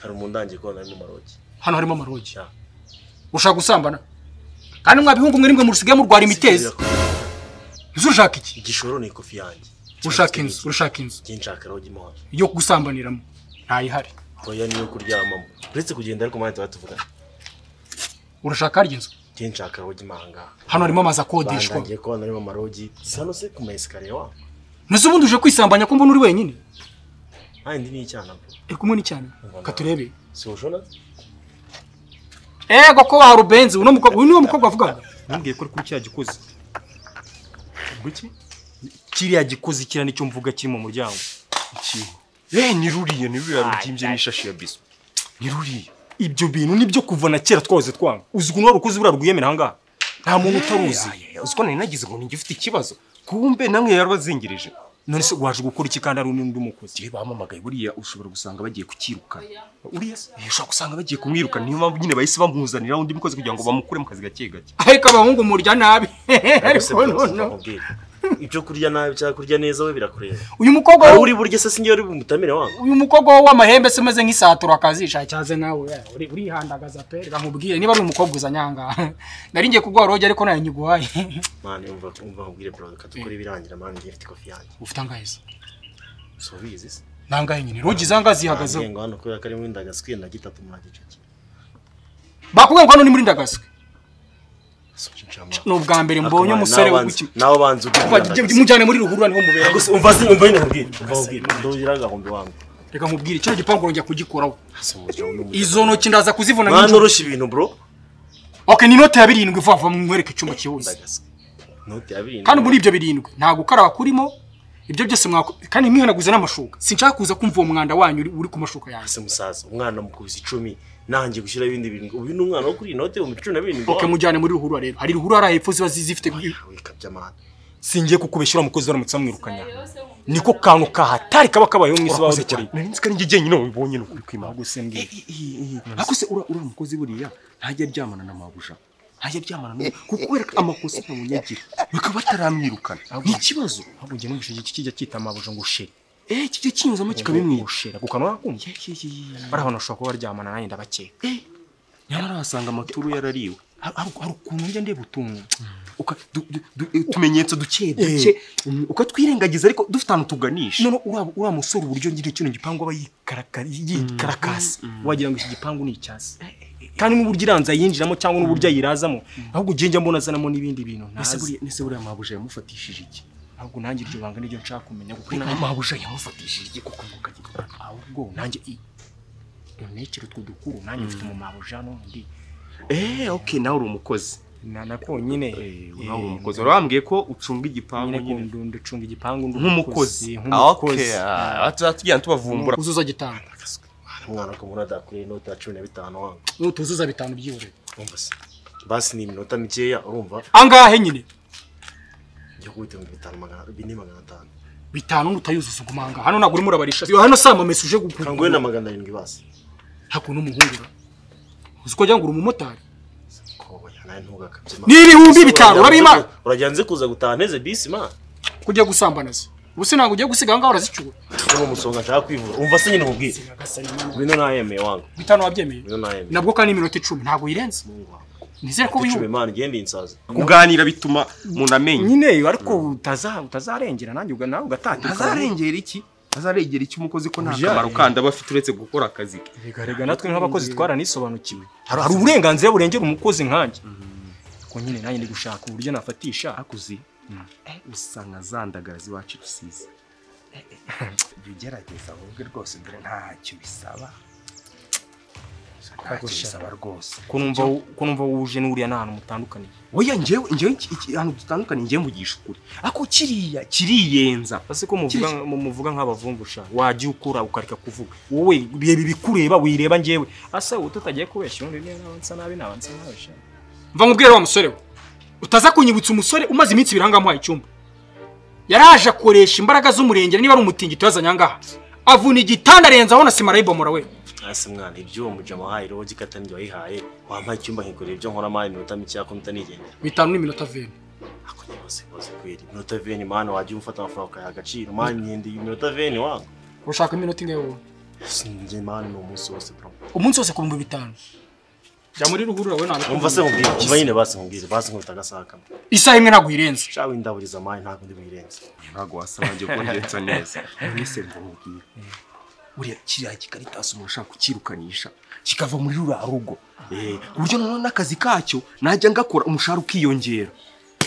Speaker 5: hari umundangiye kubana n'umarogi
Speaker 3: hano harimo amarogi
Speaker 5: Ya.
Speaker 3: ushaka gusambana kandi mwabihungu mwe nimwe murusigaye murwara imitezi inzu urashaka iki
Speaker 5: igishoro ni ikofi yanjye
Speaker 3: urashaka inzu urashaka inzu
Speaker 5: njye nshaka rogi mo hano
Speaker 3: yo gusambaniramo ntayihari
Speaker 5: oya niyo kuryamamo uretse kugenda ariko mani tuba tuvugana
Speaker 3: urashaka harya inzu
Speaker 5: njye nshaka rogi mo ahangaha
Speaker 3: hano harimo amazu akodeshwa
Speaker 5: bandangiye kubana n'uyu marogi si hano se ku ma esikariye wa
Speaker 3: ntese ubundi uje kwisambanya ko mbona uri wenyine
Speaker 5: nta ndi n'icyana bro
Speaker 3: uri kumwe n'icyane ka turebe
Speaker 5: si ushona
Speaker 3: ego ko wa rubenzi uno mukobwa uyu niwe mukobwa wavugaga
Speaker 7: ntumbwiye ko ari kuri kiriya gikozi ubwo iki kiriya gikozi kiriya nicyo mvuga kiri mu muryango
Speaker 4: eh ni ruriya ni ruriya rubyimbye n'ishashi ya biso ni ruriya
Speaker 7: ibyo bintu nibyo kuva na kera twahoze twanga uzi ukuntu wari ukuzi buriya rwiyemera ahangaha nta muntu utaruzi
Speaker 4: uzi ko nari nagize ngo ninjye ufite ikibazo kumbe namwe yarabazingirije
Speaker 7: none se waje gukora iki kandi ari undi mukozi
Speaker 4: gihe bamamagaye buriya ushobora gusanga bagiye kucyirukana
Speaker 7: uriya se
Speaker 4: Eh, ushobora gusanga bagiye kumwirukana niyo mpamvu nyine bahise bamuzanira undi mukozi kugira ngo bamukure mu kazi gake gake
Speaker 3: ariko abahungu murya nabi ariko noneho
Speaker 5: none ibyo kurya nabi cyangwa kurya neza we birakureba
Speaker 3: uyu mukobwa
Speaker 5: aho
Speaker 3: wo-
Speaker 5: uri burya se sinjye uri bumutamire wangu
Speaker 3: uyu mukobwa wowe w'amahembe se umeze nk'isatura kazisha cyaze nawe eh, uri- urihandagaza pe reka nkubwire niba ari umukobwa uza nyanga nari ngiye kuguha roge ariko nayo nyiguhaye
Speaker 5: mani umva umva nkubwire bro reka dukore ibirangira mani ngiye mfite kofi yanjye
Speaker 3: ufite angahe se
Speaker 5: si ubizi se
Speaker 3: nangahe nyine roge izanga zihagazeho
Speaker 5: ngengo hano kubera ko ari muri ndagaswi na gitatu mwa gicuki
Speaker 3: bakubwiye ngo hano ni muri ndagaswe
Speaker 5: Nubwo
Speaker 3: ni ubwa mbere mbonye umusore w'iki
Speaker 5: nawe banza
Speaker 3: mujyane muri ruhurura niho mubera
Speaker 5: umva se umva nyine nkubwire umva nkubwire ndogira agahumbi wangu
Speaker 3: reka nkubwire kino gipangu urongera kugikoraho
Speaker 5: si umurya w'umurya
Speaker 3: izo ntoki ndaza kuzivuna
Speaker 5: mwana
Speaker 3: nk'injura
Speaker 5: urusha ibintu bro
Speaker 3: okay ni inote ya birindwi vuba vuba mwereke icyumba cyihuse
Speaker 5: ndagaswi noti ya birindwi
Speaker 3: kandi muri ibyo birindwi nta gukaraba kurimo ibyo byose mwako kandi mwihenaguza n'amashuka sinshaka kuza kumva uwo mwanda wanyu uri- uri ku mashuka yanjye
Speaker 5: se musaza umwana mukubise icumi nanjye gushyira ibindi birindwi uyu ni umwana wo kuri iyi note ibihumbi cumi na birindwi
Speaker 3: oke mujyane muri ruhurura rero hari ruhurura hari hepfo ziba zi- zifite
Speaker 5: wika by'amahane
Speaker 7: singiye kukubeshyura mukozi baramutse bamwirukanya niko kantu kahatari kaba kabayeho mwisi bawe dukoreye
Speaker 4: nari nzi ko ari njye jyenyine wabibonye ni ukuri kwimana
Speaker 7: ahubwo se mbwira ahubwo se ura- uriya mukozi buriya ntajya aryamana na mabuja ntajya aryamana n'ubu kuko kubera ko amakosa ntamunyagira
Speaker 4: bakaba bataramwirukana
Speaker 7: ni ikibazo ahubwo njye numvise iki kijya cyita mabuja ngo sheri eh kijya kinyuzamo kikabimwishera ku kanwa kumva bari abantu bashobora kuba baryamana nanjye ndabakeka eh
Speaker 4: nyamara wasanga amaturu yarariwe
Speaker 7: hari hari ukuntu njya ndeba utuntu
Speaker 4: Uka- du- du- du- utumenyetso duke
Speaker 7: Eh.
Speaker 4: duke mm, ukatwirengagiza ariko dufite ahantu tuganisha
Speaker 7: none uriya uriya musore uburyo nyine kino gipangu aba yikarakara- yikarakasi wagira ngo iki gipangu ni icyasi kandi n'uburyo iranza yinjiramo cyangwa n'uburyo ayirazamo ahubwo njye njya mbona azanamo n'ibindi bintu
Speaker 4: Ese
Speaker 7: ntazi
Speaker 4: buriya- ese buriya mabuja yamufatishije iki
Speaker 7: ahubwo nanjye iryo banga niryo nshaka kumenya kuko
Speaker 4: Ni
Speaker 7: nanjye
Speaker 4: mabuja yamufatishije iki kuko ngo kagira
Speaker 7: ahubwo nanjye i unekere utwo dukuru nanjye mfite mu mabuja n'undi
Speaker 4: eh okay nawe uri umukozi
Speaker 7: na nako nyine
Speaker 4: Eh, nawe uri umukozi wari wambwiye ko ucunga igipangu
Speaker 7: nyine ko
Speaker 4: nyine
Speaker 7: ndu- nducunga igipangu ndi
Speaker 4: nk'umukozi Ah, okay
Speaker 7: nk'umukozi
Speaker 4: ah, batu- batujyana tubavumbura
Speaker 3: uzuza gitanu
Speaker 5: umwana ko mbona adakuriye inoti ya cumi na bitanu wangu
Speaker 3: nutuzuza bitanu byibure
Speaker 5: urumva se basi ni iminota mikeya urumva
Speaker 3: angahe nyine
Speaker 5: njya kubita ibihumbi bitanu magana bine magana atanu
Speaker 3: bitanu nutayuzuza ugumanga hano ntabwo urimo urabarisha hano saa mamesi uje
Speaker 5: kanguhe
Speaker 3: gukura
Speaker 5: na magana arindwi basi
Speaker 3: ntabwo n'umuhungura uzi ko wagira ngo uri umumotari
Speaker 5: koboya nawe ntugakabye man.
Speaker 3: ni ibihumbi
Speaker 5: Ese
Speaker 3: bitanu
Speaker 5: urajya
Speaker 3: urabima
Speaker 5: nze- urajya nze kuza gutaha neze bisi ma
Speaker 3: kujya gusambana se ubuse ntabwo ugiye gusiga ahangaha urazicyura
Speaker 5: uwo musonga nshaka kwivura umva se nyine nkubwire bino nayemeye wangu
Speaker 3: bitanu wabyemeye
Speaker 5: bino nayemeye
Speaker 3: nabwo kandi ni iminota icumi ntabwo uyirenza nizere ko
Speaker 5: icumi
Speaker 3: wihuta
Speaker 5: imana igenda insaza
Speaker 4: kuganira bituma umuntu amenya
Speaker 7: nyine ariko utaza utazarengera nanjye uga- nawe ugatatuka
Speaker 4: azarengera iki azarengera iki umukozi ko nta kamaro kandi aba afite uretse gukora akazi ke
Speaker 7: bigarega natwe nk'abakozi twaranisobanukiwe hari hari uburenganzira burengera umukozi nkanjye ko nyine nanjye ndi gushaka uburyo nafatisha
Speaker 4: akuzi eh, usanga zandagara ziwacu rusizi jya ugerageza wowe rwose dore ntacyo bisaba ntacyo bisaba rwose
Speaker 7: ko numva ko numva wuje n'uriya n'ahantu mutandukaniye
Speaker 4: oya njyewe njyewe iki- iki- ahantu dutandukanye njyewe mvugisha ukuri ako kiriya kiriyenza
Speaker 7: ese ko muvuga mu- muvuga nk'abavumvusha wajya ukura ukareka kuvuga wowe reba ibikureba wireba njyewe asa wowe tutagiye kubeshya undi niba nabansa nabi nabansa nabi sha
Speaker 3: mva nkubwire wa musore we utaza kunyibutsa umusore umaze iminsi ibiri ahangaha amuhaye icyumba yaraje akoresha imbaraga z'umurengera niba ari umutingito yazanye ahangaha avuna igitanda arenzaho na sima arayibomora we
Speaker 5: ese mwana ibyo umuja wahaye roho gikata njye wayihaye wampaye icyumba nkikorera ibyo nkora amaye iminota mikeya ko mpita nigendera
Speaker 3: bitanu n'iminota veni
Speaker 5: ako nyibose rwose kweri iminota veni mwana wajya ufata amafaranga ukayaha agaciro mwana nkende iminota veni wangu
Speaker 3: ushaka iminota ingahe wowe
Speaker 5: sinjye mwana ni umunsi wose bro
Speaker 3: umunsi wose ku bihumbi bitanu jya muri ruhurura we ntabwo
Speaker 5: umva se nkubwire umva nyine basi nkubwire basi nkubita agasakama
Speaker 3: isaha imwe ntabwo uyirenza
Speaker 5: shawe indaburiza amaye ntabwo ndi buyirenze
Speaker 4: ntabwo wasabanje kurenza neza mwese mbamubwira buriya kiriya kikaritasi umuntu ashaka kukirukanisha kikava muri ruriya rugo Eh, ku buryo noneho n'akazi kacyo najya ngakora umushahara ukiyongera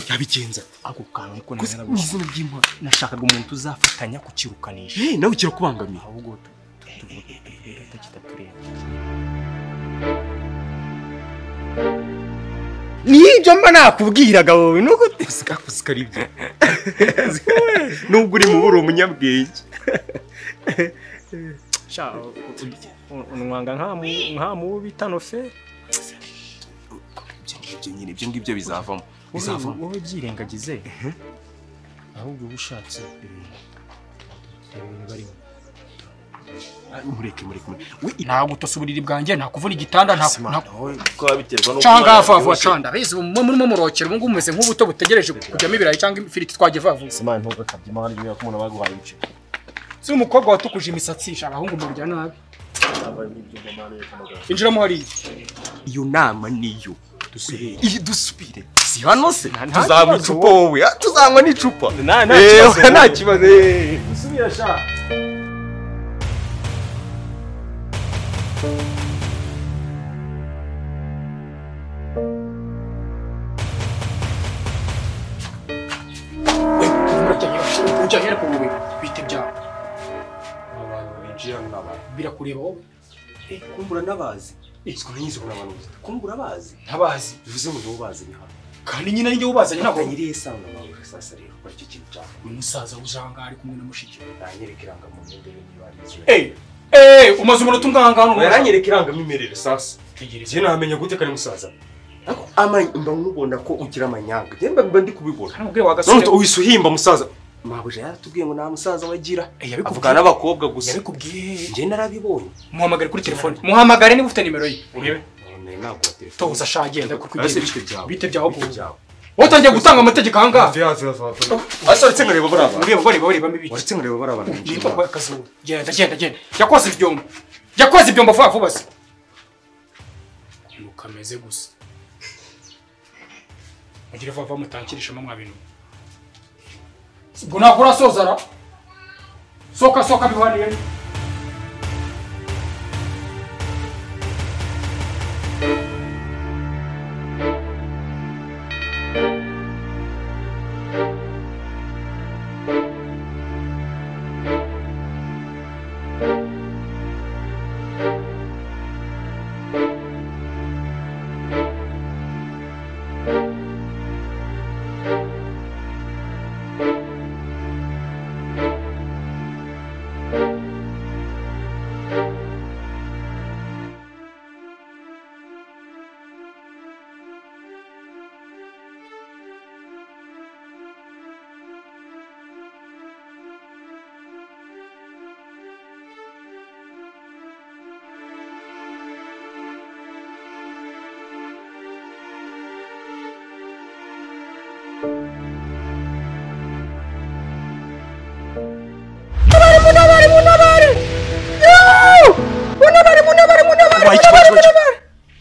Speaker 4: yabigenza ate?
Speaker 7: ako kantu niko
Speaker 4: Gusa
Speaker 7: nari
Speaker 4: mu izina ry'imana
Speaker 7: nashakaga umuntu uzafatanya kukirukanisha
Speaker 4: Eh, nawe kirakubangamira
Speaker 7: ahubwo tutakidatureba
Speaker 4: nibyo mba nakubwiraga wowe nuko uzikakuska aribyo nubwo uri mubi uri umunyabwenge
Speaker 7: sha unwanga nka mubi bitanofe
Speaker 4: ibyo ngibyo nyine ibyo ngibyo bizavamo
Speaker 7: wowe
Speaker 4: bizavamo
Speaker 7: wowe byirengagize ahubwo uba ushatse reba ibintu barimo mureke mureke mureke we
Speaker 3: ntagutose uburiri bwanjye ntakuvuna igitanda nta- nta-
Speaker 5: kuko biba biterwa n'uko
Speaker 3: cyangwa
Speaker 5: umwana
Speaker 3: vavu
Speaker 5: yabyibushye.
Speaker 3: canda bizi ubu murimo murokera ubu ngubu mumeze nk'ubuto butegereje kujyamo ibirayi cyangwa ifiriti twagiye vavuza
Speaker 5: simani ntukakabye imana y'uko umuntu baguhaye ibice
Speaker 3: si umukobwa watukuje imisatsi sha abahungu mubirya nabi injiramo hariya
Speaker 7: iyo nama niyo dusubire iyi dusubire si hano se
Speaker 4: tuzanywa icupa wowe ah, tuzanywa n'icupa
Speaker 7: nta nta kibazo.
Speaker 4: ewe nta kibazo eh.
Speaker 3: ujyanye ku bubiri bite byabo
Speaker 4: abantu binjira ni abantu
Speaker 3: birakureba wowe
Speaker 4: Eh, kumbura n'abazi izwi n'izo ubona abantu gusa kumbura abazi
Speaker 3: ntabazi
Speaker 4: bivuze ngo nibo bazi ni hano
Speaker 3: kandi nyine arinjye wubazanye ntabwo
Speaker 4: nyiriye sanga nawe sasa rero kora icyo kintu cyane
Speaker 3: uyu musaza ujanga ari kumwe na mushiki we.
Speaker 4: nanyereka irangamuntu mbere niba ari izwe
Speaker 3: Eh, eh, umaze umunota umwanga hano
Speaker 4: naranyereka irangamimerere sasa
Speaker 3: Tegereza.
Speaker 4: njye namenya gute kari musaza ariko amanya mba nkubona ko ugira amanyanga njye mba mba ndi kubibona
Speaker 3: Hano ubwe wagasore
Speaker 4: none uhise uhimba musaza mabuja yaratubwiye ngo nta musaza wagira
Speaker 3: Eh, yabikubwiye.
Speaker 4: avugana n'abakobwa gusa
Speaker 3: yabikubwiye
Speaker 4: njye narabibonye
Speaker 3: muhamagare kuri telefone muhamagare niba ufite nimero ye urebe
Speaker 4: none naguha telefone
Speaker 3: toza sha genda kuko
Speaker 4: Ese
Speaker 3: ugiye
Speaker 4: bite byawe?
Speaker 3: bite byawe byawe watangiye gutanga amategeko aha ngaha
Speaker 4: asa uretse nkareba bari abantu
Speaker 3: ureba bareba bareba mibice
Speaker 4: uretse nkareba bari abantu
Speaker 3: niba kwa akazuba genda genda genda yakoze ibyombo yakoze ibyombo vuba vuba se mukameze gusa mugire vuba vuba mutankirisha mwa bintu ubwo ntabwo urasoza ra soka soka bihwaniye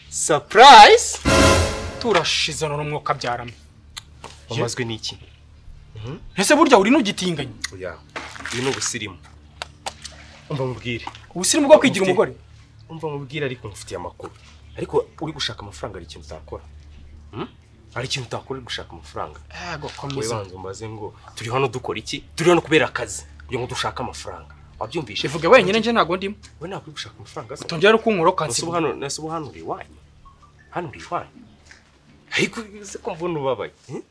Speaker 4: surprise
Speaker 3: turashizana n'umwuka byarama
Speaker 4: wamazwe n'iki
Speaker 3: ese burya uri n'ugitinganye
Speaker 4: oya uyu ni ubusirimu umva mubwire
Speaker 3: ubusirimu bwo kwigira umugore
Speaker 4: umva mubwire ariko mufitiye amakuru ariko uri gushaka amafaranga hari ikintu utakora Hmm? hari ikintu utakora uri gushaka amafaranga
Speaker 3: yego
Speaker 4: wowe
Speaker 3: komeza
Speaker 4: banza umbaze ngo turi hano dukora iki turi hano kubera akazi kugira ngo dushake amafaranga wabyumvishe
Speaker 3: bivuge wenyine njye ntabwo ndimo
Speaker 4: we ntabwo uri gushaka amafaranga se
Speaker 3: utongera no kunkura
Speaker 4: nase
Speaker 3: ukansiga
Speaker 4: hano nase hano uri iwanyu hano uri iwanyu ariko se ko mbona ubabaye hmm?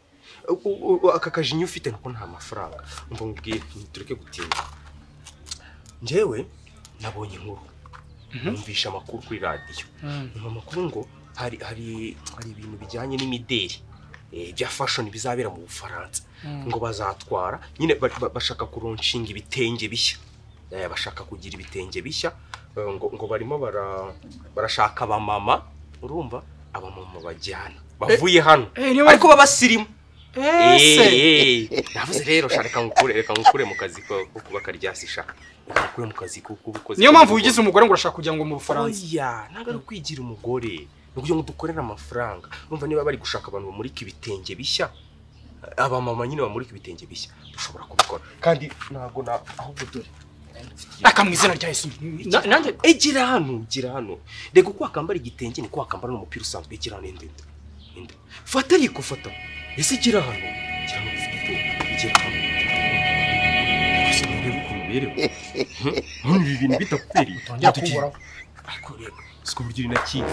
Speaker 4: U- u- u- aka kajinya ufite nako nta mafaranga umva mubwire tureke gutinda njyewe nabonye inkuru numvisha amakuru kuri radiyo mu makuru ngo hari hari hari ibintu bijyanye n'imideli eh, bya fashion bizabera mu Bufaransa ngo bazatwara nyine ba- ba- bashaka kuronshinga ibitenge bishya Eh, bashaka kugira ibitenge bishya eh, ngo, ngo barimo bara, barashaka abamama urumva abamama bajyana bavuye hano
Speaker 3: eh, niyo
Speaker 4: ariko babasirimu
Speaker 3: ese
Speaker 4: navuze rero sha reka ngukure reka ngukure mu kazi ko ko kubaka ryasi sha reka ngukure mu kazi ko kubukoze
Speaker 3: niyo mpamvu wigize umugore ngo urashaka kujya ngo mu bufaransa
Speaker 4: oya ntabwo ari ukwigira umugore ni ukugira ngo dukorere amafaranga urumva niba bari gushaka abantu bamurika ibitenge bishya abamama nyine bamurika ibitenge bishya dushobora kubikora kandi ntabwo na ahubwo dore
Speaker 3: aka mu izina rya yesu Na- nanjye
Speaker 4: egira hano gira hano reka uko wakambara igitenge niko wakambara n'umupira usanzwe gira hano enda enda enda fata ariko fata ese gira hano gira hano ufite itungo gira hano gusa urebe ukuntu uberewe none ibi bintu bitakubereye
Speaker 3: ntongera kunkuraho
Speaker 4: ariko reka siko buryo uri na kimwe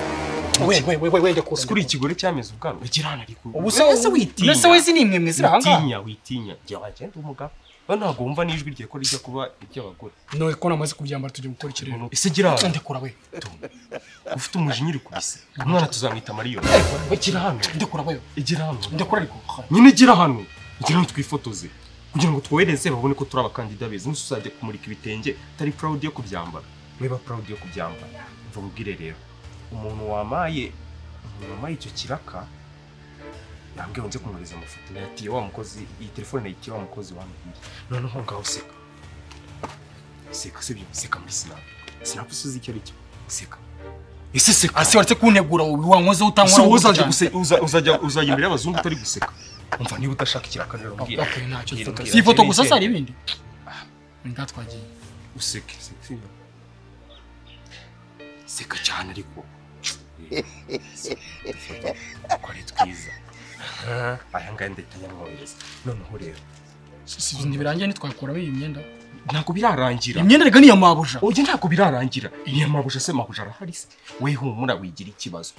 Speaker 3: we we we we we ndakura
Speaker 4: sikuri ikigore cyameze ubwanwa gira hano ariko
Speaker 3: ubu se
Speaker 4: ese witinya
Speaker 3: ese we zini imwe mwizira aha ngaha
Speaker 4: witinya witinya jya wagenda umugabo we ntabwo wumva n'ijwi rye ko rijya kuba iry'abagore
Speaker 3: no ko namaze kubyambara tujya gukora ikirere
Speaker 4: ese gira hano
Speaker 3: ndekura we
Speaker 4: ufite umujinya uri kubise umwana tuzamwita mariyoni gira hano
Speaker 3: ndekura we
Speaker 4: gira hano
Speaker 3: ndekura ariko
Speaker 4: nyine gira hano gira hano twifotoze kugira ngo twohereze babone ko turi abakandida beza umunsi uzajya kumurika ibitenge utari proud yo kubyambara weba proud yo kubyambara mva nkubwire rero umuntu wamaye umuntu wamaye icyo kiraka yambwiye nze kumwohereza amafoto nayatiye wa mukozi iyi telefone nayitiye wa mukozi wambwiye noneho ngaho seka seka sibyo seka muri sinapu sinapu suzi icyo ari cyo seka ese seka
Speaker 3: Asi waretse kuntegura ubu wankozeho
Speaker 4: so
Speaker 3: utankora
Speaker 4: wowe
Speaker 3: gutya
Speaker 4: uzajya
Speaker 3: cyane.
Speaker 4: guse- uza- uzajya uzajya imbere y'abazungu utari guseka umva niba udashaka ikiraka rero
Speaker 3: Okay,
Speaker 4: mbwira
Speaker 3: okay, ntacyo
Speaker 4: Mbwira,
Speaker 3: dufotora.
Speaker 4: mbwira,
Speaker 3: Si ifoto
Speaker 4: mbwira
Speaker 3: gusa
Speaker 4: icyo
Speaker 3: se hari
Speaker 4: ari.
Speaker 3: ibindi nta twagiye
Speaker 4: useke seka sibyo? seka cyane ariko ko ari twiza Ah, aya ngaya ndahita nyamwohereza noneho rero
Speaker 3: Si- si ibintu birangiye ntitwakuraho iyi myenda
Speaker 4: ntabwo birarangira
Speaker 3: imyenda rega ni iya mabuja
Speaker 4: oye ntabwo birarangira iya mabuja se mabuja arahari se we humura wigira ikibazo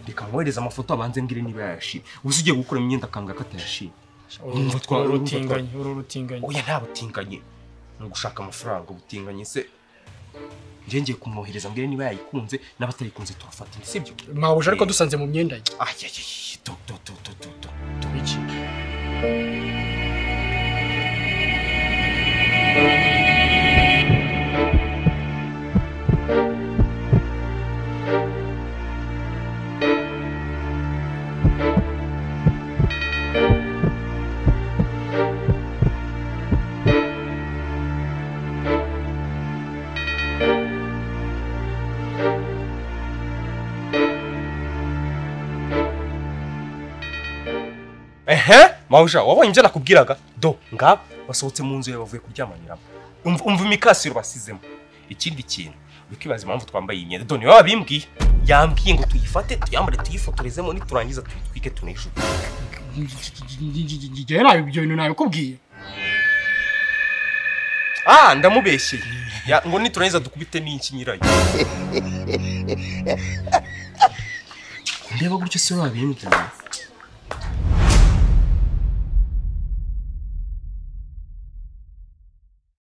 Speaker 4: reka mwohereze amafoto abanze mbwire niba yayashimye ubuze ugiye gukura imyenda akanga ko atayashimye Urumva twa-
Speaker 3: uru
Speaker 4: urumva
Speaker 3: rutinganye uru rutinganye
Speaker 4: oya nta butinganye ni ugushaka amafaranga ubutinganye se njye ngiye kumwohereza mbere niba yayikunze n'abatayikunze turafatanya sibyo
Speaker 3: mabuja ariko dusanze mu myenda ye
Speaker 4: ayayayi to to to to to to to iki ehe mawuja wabonye ibyo nakubwiraga do ngaba basohotse mu nzu yawe bavuye kuryamaniramo umva umva imikasiro basizemo ikindi kintu ukibaza impamvu twambaye iyi myenda do niwe wabimbwiye yambwiye ngo tuyifate tuyambare tuyifotorezemo niturangiza tuyitwike tunayishuke
Speaker 3: njyewe nabi ibyo bintu nabikubwiye
Speaker 4: ah ndamubeshyeye Ya- ngo niturangiza dukubite n'iki nyirayo ndeba gutyo se wabimbwiye